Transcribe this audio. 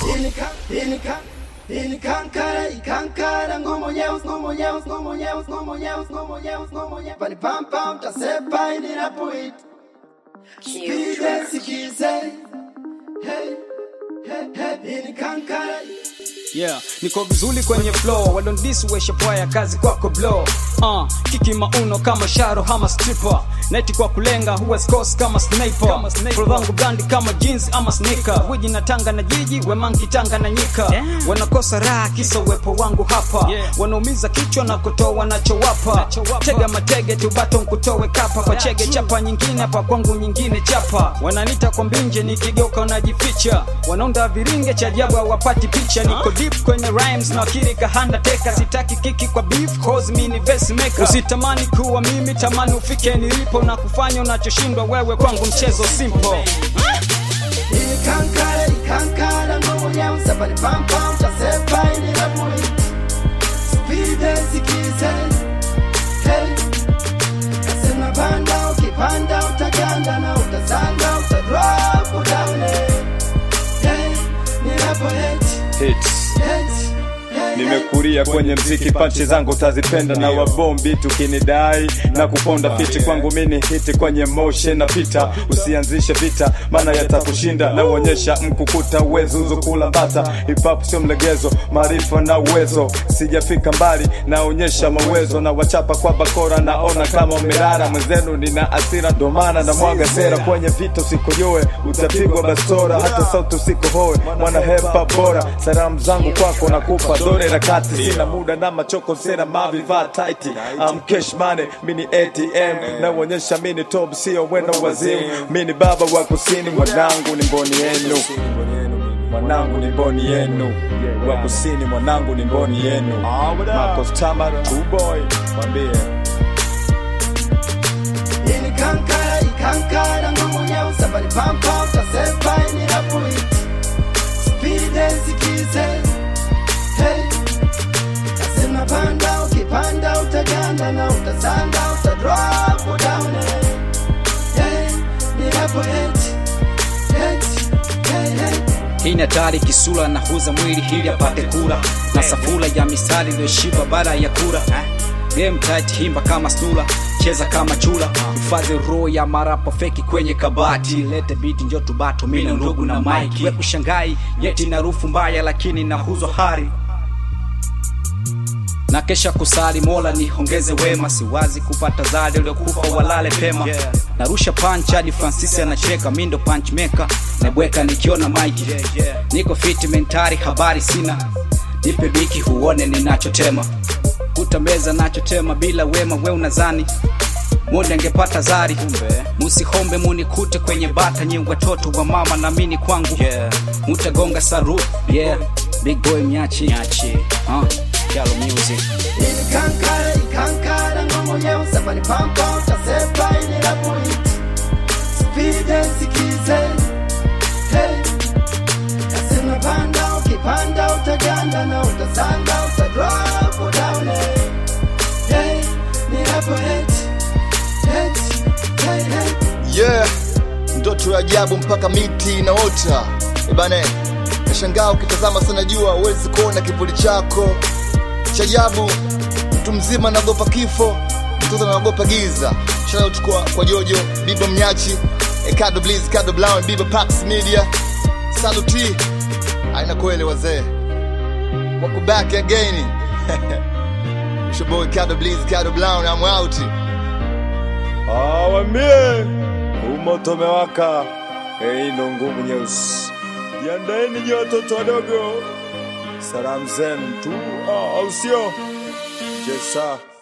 Inika, inika, inikankara, ikankara, ngumu nyeus, ngumu nyeus, ngumu nyeus, ngumu nyeus, ngumu nyeus, ngumu nyeus. Pani pam pam, tasepa inirapuit. Speed sikize. Hey, hey, hey, inikankara. yeah niko vizuri kwenye flow wadondisi pwaya kazi kwako blow uh, kiki mauno kama sharo ama stripper neti kwa kulenga huwa scos kama sniper Pro zangu brandi kama jeans ama sneaker wiji na tanga na jiji wemanki tanga na nyika wanakosa raha kisa uwepo wangu hapa wanaumiza kichwa na kutoa wanachowapa tega matege tubato nkutowe kapa kwa chege chapa nyingine hapa kwangu nyingine chapa wananita kwa mbinje nikigeuka wanajificha wanaunda viringe cha ajabu hawapati picha niko deep kwenye rhymes na akili kahanda teka sitaki kiki kwa beef cause me ni verse maker usitamani kuwa mimi tamani ufike nilipo na kufanya unachoshindwa wewe kwangu mchezo simple Inikankara, ikankara, ngumu nyeus. Pani pam pam, tasepa inirapuit. Speed sikize. Hey, kasema panda, ukipanda utaganda na utasanga, utadrop down. Hey, nirapo hate, Hits. hate, hey, hey. nimekulia kwenye mziki panchi zangu utazipenda na wabombi tukinidai na kuponda fiti kwangu mini hiti kwenye motion na pita usianzishe vita maana yatakushinda na uonyesha mkukuta uwezo uzokula bata hip hop sio mlegezo maarifa na uwezo sijafika mbali naonyesha mawezo na wachapa kwa bakora naona kama mirara mwenzenu nina asira ndo maana na mwaga sera kwenye vita usikojoe utapigwa bastora hata sauti usikohoe mwana hepa bora salamu zangu kwako nakupa dore na kati sina muda na machoko sena mavivaa taiti am cash money mini atm naonyesha mini top sio weno wazimu mini baba wa kusini mwanangu ni mboni yenu mwanangu ni mboni yenu wa kusini mwanangu ni mboni yenu Marcos Tamara two boy mwambie Inikankara, ikankara, ngumu nyeus. Pani pam pam, tasepa inirapuit. Speed sikize. Hey, kasema panda, ukipanda utaganda na utasanga, utadrop down. Hey, nirapo hate, hate, hey, hey. hii ni hatari kisula na huza mwili hili apate kura na safula ya mistari iliyoshiba baada ya kura game tight himba kama stula cheza kama chula hifadhi roho ya marapo feki kwenye kabati lete biti njo tubato mina ndugu na mike we kushangai yeti na rufu mbaya lakini nahuzwa hari na kesha kusali mola nihongeze wema siwazi kupata zadi uliokufa walale pema narusha punch hadi francis anacheka mindo punch maker nabweka nikiona maiki niko fiti mentari habari sina nipe biki huone ninachotema kutameza nachotema bila wema we unazani monde angepata zari musihombe munikute kwenye bata nyi watoto wa mama na mini kwangu mutagonga saru yeah big boy mnyachi uh, Yalo music Inikankara, ikankara, ngumu nyeus. Pani pam pam, tasepa inirapuit. Speed sikize. Hey, kasema panda, ukipanda utaganda na utasanga, utadrop down. Hey, nirapo hate, hate, hey, hey. yeah ndoto ya ajabu mpaka miti inaota ebane nashangaa ukitazama sana jua huwezi kuona kivuli chako cha ajabu mtu mzima anaogopa kifo mtoto anaogopa giza shout kwa, kwa jojo bibo mnyachi eh, kado bliz kado brown bibo pax media saluti aina kweli wazee wako back again It's your boy Kado Bliz, Kado Brown, I'm out. awambie umoto umewaka hii ndo ngumu nyeusi jiandaeni nyi watoto wadogo salamu zenu tu ah, au sio jesa